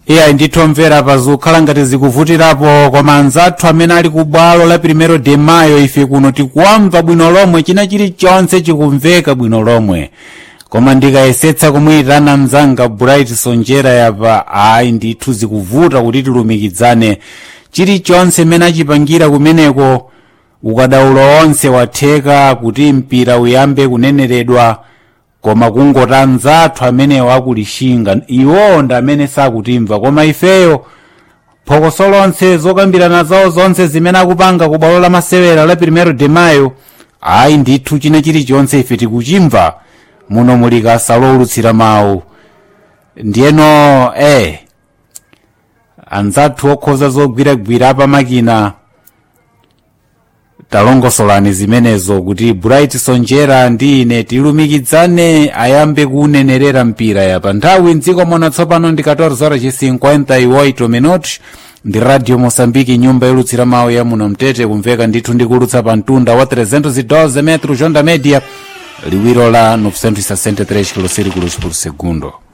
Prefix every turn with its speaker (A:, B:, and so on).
A: iyayi ndithu omvera pazikukhala ngati zikuvutirapo koma anzathu amene ali ku bwalo la primero de mayo ife kuno tikuwamva bwino lomwe china chilichonse chikumveka bwino lomwe koma ndikayesetsa kumuyitana mzanga bright sonjera yapa ayi ndithu zikuvuta kuti tilumikizane chilichonse mmene achipangira kumeneko ukadaulo onse watheka kuti mpira uyambe kuneneredwa koma kungoti anzathu amenewo akulishinga iwo ndi amene sakutimva koma ifeyo phokoso lonse zokambirana zawo zonse zimene akupanga ku bwalo la masewera la primero de mayo ayi ndithu china chilichonse ife tikuchimva muno muli kasa lowulutsira mawu ndiyeno eh anzathu okhoza zogwiragwira pamakina talongosolani zimenezo kuti bright sonjera ndi ine tilumikizane ayambe kunenerera mpira yapa nthawi mdziko muno tsopano ndi 14:58 minutos ndi radio moçambique nyumba yolutsira mawu ya muno mtete kumveka ndithu ndikulutsa pa mtunda wa 312 metros onda media liwiro la 963 km por segundo